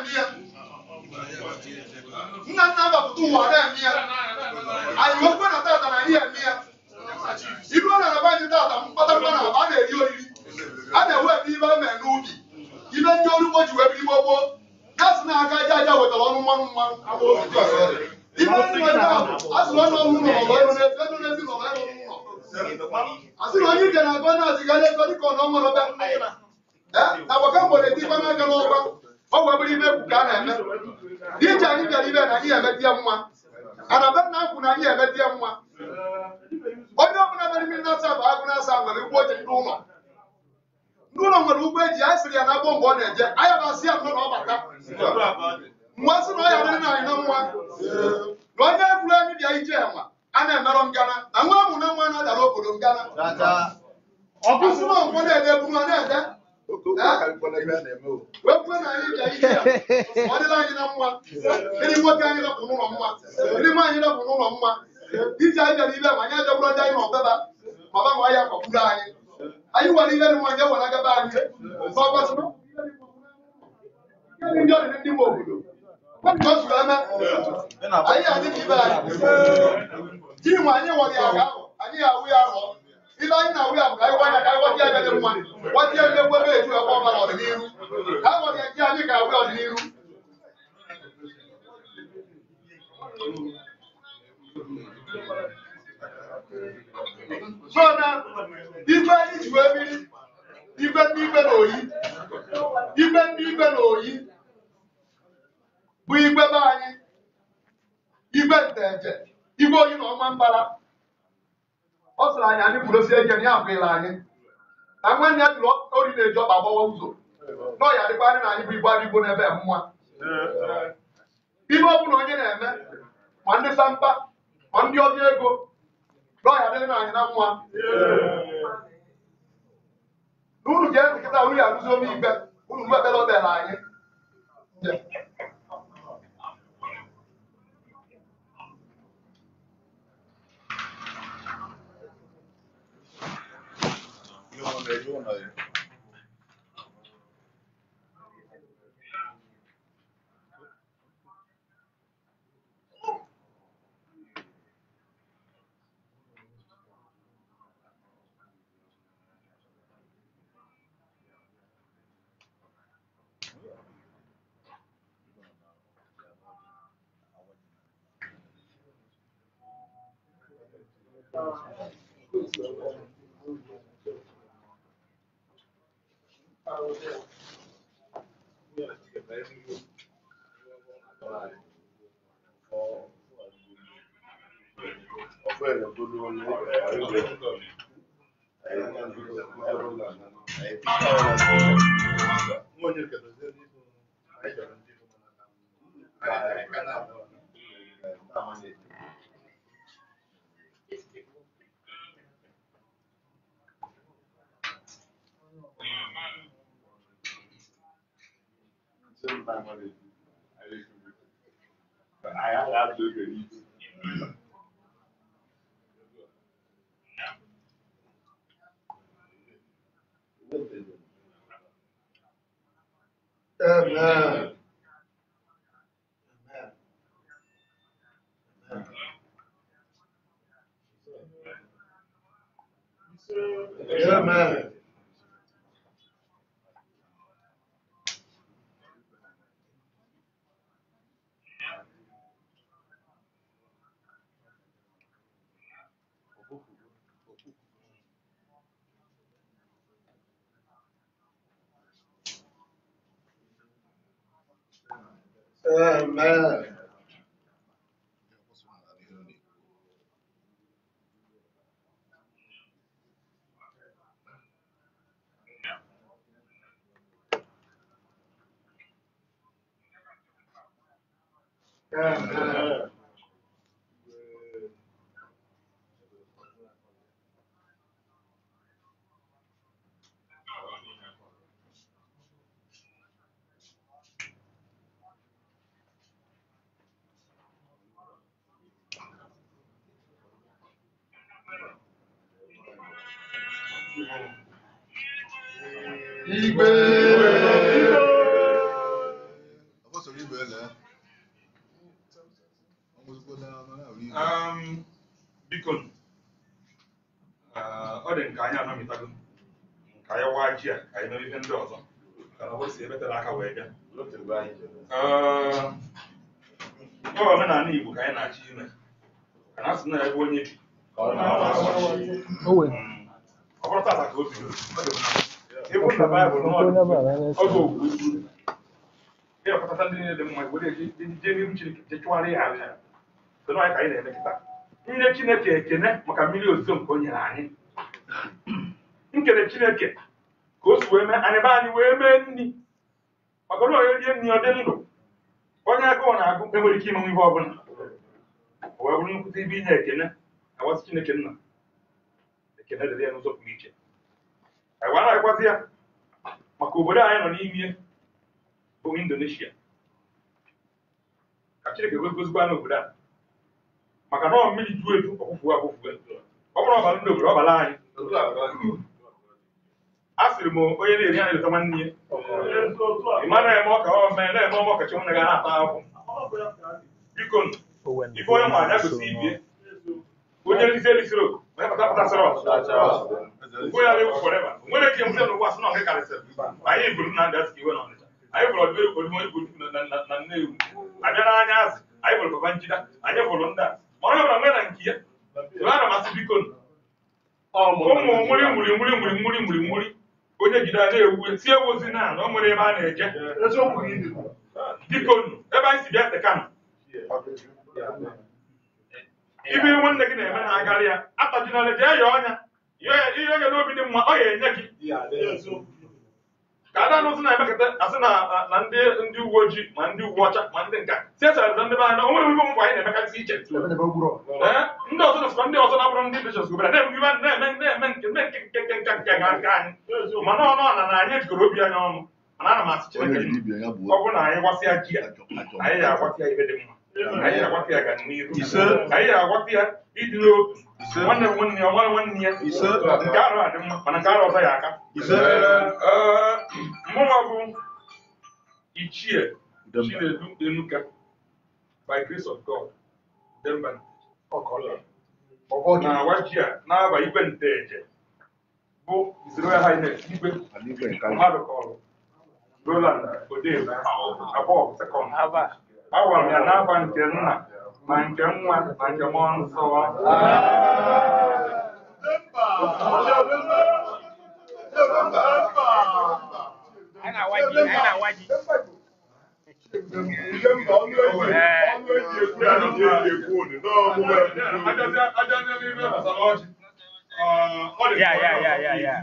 na-eme ya nna nna bapụta ụwa na-eme ya anyị wekwe na tata na anyị eme ya iru ọ na-ebe anyị tata mkpata mkpa na a na-eri oriri a na-ewe ebe ibe eme n'ubi ibe ndị ọrụ ugbo ji wee biri gboo gboo gasị na aka aja aja wetara ọnụ mmanụ mmanụ ibe ndị nwere ahụ a sịrị onye ọrụ ụlọ ọlọ ego n'ezi ego n'ezi na ọlọ ego n'ụlọ a sịrị onye ije na-agụ onye azigara ego dịka ọ na ọnwere be na gbaka mgbere etikwa n'aka n'ọgba ọ wee bụrụ ibe egwu ka a na-eme ije anyị bịara ibe na anyị emeti ya mma ana be nna kwụ na anyị emeti ya mma onye ọbụla mere mmiri na-asa bụ agụ na-asa nwere ugbo ji ndị ụlọ ndị ụlọ nwere ugbo eji anyị sịrị ya na agbọ mgbe ọ na-eje anyị basị ya nọ na ọbata mgbe sị na ọ ya dịrị na anyị na nwa na onye egwuru anyị bịa ije enwa a na-emerọ ngana na nwa amụ na nwa na-adara obodo ngana ọ bụsị na ọgwọ na-ede eburu a na-ede wee kwuo na anyị bịa ije ọ dịla anyị na mma ndị nwoke anyị rapụ n'ụlọ mma ndị nwa anyị rapụ n'ụlọ mma ije anyị bịara ibe ma anyị ajagburu ndị anyị n'ọbeba ma ba nwa ya kwagburu anyị anyị nwere ihe dị mma nye were agaba anyị ọgbasị ndị ọdịdị ndị nwe obodo Ọ zuru eme anyị adị ka ibe anyị ji nwe anyị nwere ya ga ahụ anyị ga-awụ ya ahụ ibe anyị na-awụ ya bụ ka anyị gwa ya ka anyị gwata ya dị mma gwata ya mmegbu ebe eju ebe ọbara ọdịnihu ka anyị nwere ya ji anyị ka awụ ya ọdịnihu so na ibe anyị ji wee biri ibe ndị ibe na oyi ibe ndị ibe na oyi bụ igbe be anyị igbe nteje igbe oyi na ọma mbara ọ sịrị anyị anyị kwurosie ike na ya akwụghịla anyị na nwanne ya jụrụ ori na-eji ọkpa agbawa ụzọ na ọya dịkwa anyị na anyị bụ igbo anyị igbo n'ebe mma ihe ọ bụla onye na-eme ma ndị sampa ma ndị ọbịa ego na ọya dịrị na anyị na mma na unu ga-ezi kịta unu ya arụzi ome igbe unu mgbe ekpere o kpere anyị Amen. Amen. Amen. Amen. Igwe. Um, biko uh, ọ dị nke anyị anamịtago ka anyị waa ji a ka anyị mere ihe ndị ọzọ ka na ọ si ebetara aka wee bịa Uh, ọ omenala Igbo ka anyị na-achọ ime ka na asị na ebe onye bi ka ọ na-agba Mm. ọ bụrụ tata ka o bidoro ọ dị mma. Ịbụ na Baịbụl n'ọdụ ọgụ okwu ịrọpụtata ndị niile dị mma were eje jee n'ihu Chineke jee chụwara ya aja so na anyị ka anyị na-eme kịta nye Chineke ekene maka mmiri ozuzo nke o nyere anyị nkele Chineke ka o si wee mee anyị be anyị wee mee nri maka na onye rie nri ọ dị ndụ onye agụụ na-agụ enwere ike imenwe ihe ọbụla o wee bụrụ nnukwute ibe inye ekene awasị Chineke nna ekene dịrị ya n'ụzọ pụrụ iche anyị wee na-agwazi ya maka obodo anyị nọ n'ime bụ Indonesia ka Chineke wee gozikwa n'obodo a maka na ọ mmiri ju eju ọkwụfu akwụfu ọ bụrụ ọbara ndị obodo ọbara anyị a sịrị m onye na-eri anyị leta nwanne ya ị ma na-eme ọka ọ mee na-eme ọma ọkachi nwanne ga na-ata ahụ biko ife onye nwa anya gosi ibie onye nrizi erisiri oku onye pata pata sịrị ọzọ onye ara ewu fọreva nwere ike mụta n'ụwa sị na ọha karịsịrị anyị bụrụ na ndị asị iwe n'ọnịcha anyị bụrụ ọdịbe odigbo igbo na nnewu abịa n'anya azị anyị bụrụ baba njida anyị bụrụ ndị a ma onye ọbụla nwere na nke ya so ana masị biko ụmụ nwuri nwuri nwuri nwuri nwuri nwuri nwuri onye jide a na-ewu si ewuzi na na o nwere ebe a na-eje biko nụ ebe anyị si bịa tekanụ ibe nwanne gị na-eme na agarị ya atajinala jee ya ọnya ihe onye n'obi dị mma ọ ya enye gị ka ada anụzi na-emekọta asị na na ndị ndị uwe ojii ma ndị uwe ọcha ma ndị nka si esara ndị be anyị na onwere ibe mbụ anyị na-emekarịsị iche Ee, ndị ọzọ na ndị ọzọ na-abụrụ ndị bishọs gobere na-eme ibe na-eme na-eme nke nke nke nke nke nke ga nke anyị mana ọnụ na na anyị jikọrọ obi anyị ọnụ mana ana m asị Chineke ọ bụrụ na anyị gwasịa ji a anyị ga-agwata ya ibe dị mma anyị ga-agwata ya ga n'iru anyị ga-agwata ya ịdị n'otu nwanne m nwanne ya nwanne nwanne ya nke arụ a dị mma mana nke arụ ọzọ ya aka Ee, mụnwa bụ ichie Chinedu Enuka by grace of God Demba na awa ji a na-aba igwe nteje bụ His Royal Highness igwe mmadụ kọrọ Roland Odebe abụọ sekọnd agwara m ya n'aba nke nna ma nke nwa ma nke mmụọ nsọ Anyị na-awaji, anyị na-awaji. Ya, ya, ya, ya, ya.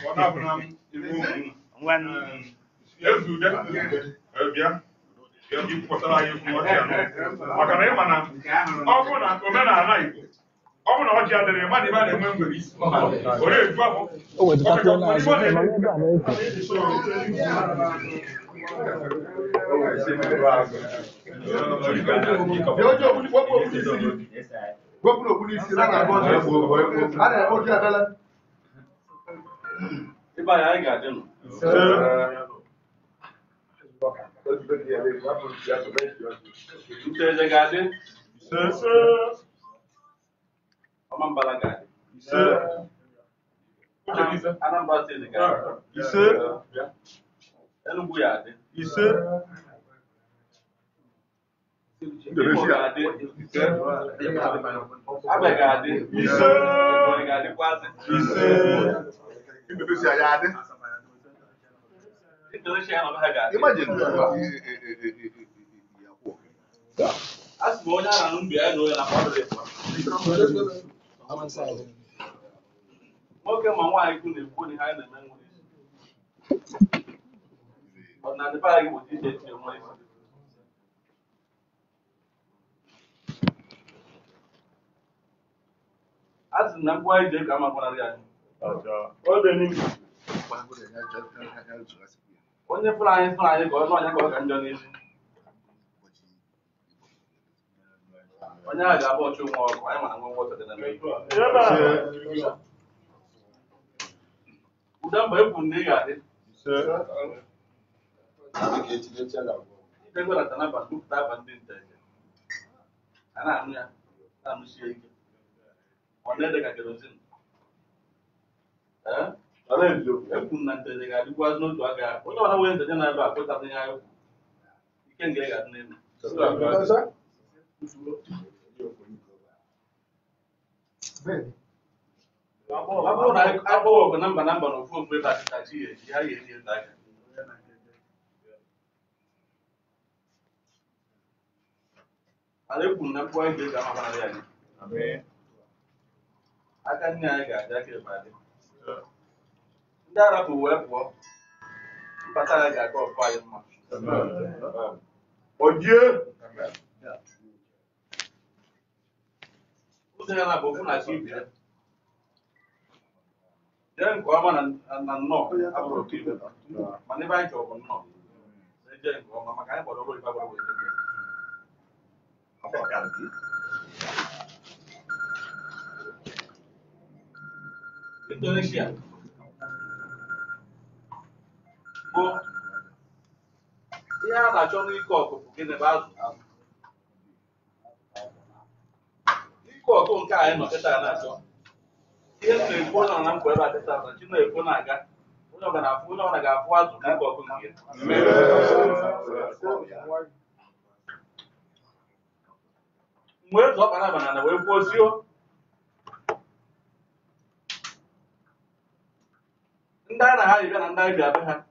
Ngwanụ. Ezude bịa ikwupụtara anyị okwu ọjị anọ maka na ịma na ọ bụ na omenala Igbo ọ bụ na ọjị adịrị mmadụ ebe a na-enwe ngwere isi ọ na-eju afọ O wetakwa n'azụ ma ebe a na-eke. Wepụ n'okpu n'isi na na-agba ọjọọ a na-eme oji abịala Ebe anyị anyị ga-adị nụ. Nteje ga-adị. Ọma mbala ga-adị. Anambra steeti ga-adị. Enugu ya adị. Imo ga-adị. Abịa ga-adị. Ebonyi ga-adịkwazị. Indonesia ya adị Indonesia na ọbịa ga-adị. Imagine A sị m onye a na-anụ mgbe ya na onye na-akpọ ọdụ dị. nwoke ma nwaanyị kwu na-ekwu na ihe anyị na-eme nwere isi ọdịnala be anyị bụ iche iche nwere isi a sị na mkpu anyị jee ka ama gbanarị anyị onye fụrụ anyị fụrụ anyị ka ọnụ ọnya ka ọ ka njọ n'isi onye ahụ ga-abụ ọchụ nwa ọkụ anyị mana nwe nwa ọchọ dị na mmiri ude mgbe ekwu na ị ga-adị ikego na tanaba tụpụta aba ndị nta a na-anụ ya na-amụsie ike ọ na-ede ka kerozin ee ekwu na ntede ga-adịkwazị n'otu aka ya onye ọbụla nwere ntede na-ebe a kwetara ihe anyị kwuru ike nga ga-adị n'elu ọ bụrụ na agbọghọ ọgụ na mba na mba na ofu ofu ebe achịchachi ya eji ha ga-eji ete aka ala ekwu na mkpụrụ anyị ga-eji amakwara ya anyị aka nne anyị ga-adị aka ebe adị ndị arapụ wee pụọ mbata anyị ga-aka ọfụ anyị mma Ojie. ụzọ ya na-abụ ofu na chi ibe ya jee nke ọma na na nnọọ abụrụ oke ibe mana ebe anyị chọrọ bụ nnọọ na-eje nke ọma maka anyị gbọdọ oyibo agbara wee debe ya Indonesia bụ ihe a na-achọ n'ike ọkụkụ gịnị bụ azụ azụ ike ọkụ nke anyị nọ kịta na-achọ ihe m na-ekwu onye ọna mkpa ebe a kịta na chi na-ekwu na-aga onye ọbụla ga-afụ onye ọbụla ga-afụ azụ na ike ọkụ nke ya mgbe ezu ọkpara banana wee kwuo sio ndị a na ha bịa na ndị anyị bịa be ha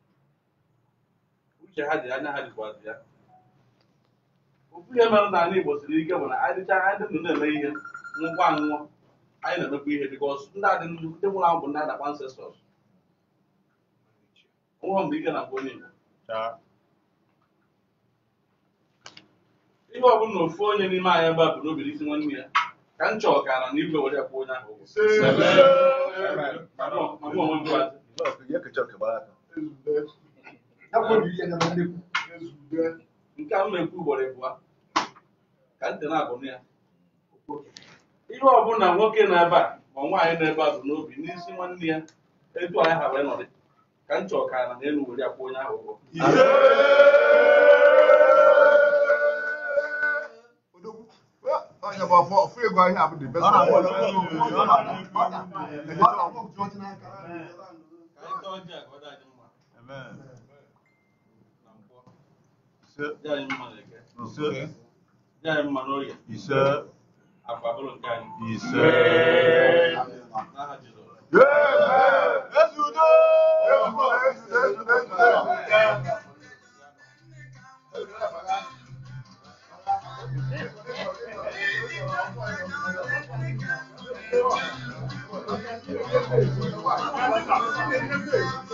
uche ha dị anya ha dịkwazi ya okwu ihe mere n'ala Igbo siri ike bụ na anyị dịcha anyị dị ndụ na-eme ihe nwụkwa anwụọ anyị na-emekwa ihe bikos ndị adị ndụ ndị nwụrụ anwụ bụ ndị a na-akpa ancestors nwụọ mgbe ike na-akpọ onye Igbo ihe ọ bụla na ofu onye n'ime anyị ebe a bụ n'obi isi nwanne ya ka m chọọ ka na n'igwe were kwụ onye ahụ ụgwọ ma mụ onwe m gwazi nke a m na-ekwu ugboro ịbụa ka ntị na-abụ ya ihe ọbụla nwoke na-ebe a ma nwaanyị na-ebe a bụ n'obi n'isi nwanne ya etu anyị ha wee nọrị ka m chọọ ka na n'elu were akwụ onye ahụ ụgwọ Onye bụ ọfọ ọfọ ego ahịa bụ the best. ka anyị tọọ ọjị a ka ọ dị anyị mma na nkwọ dị anyị mma na eke dị anyị mma n'oge akwa bụrụ nke anyị n'aha Jizọs Thank you.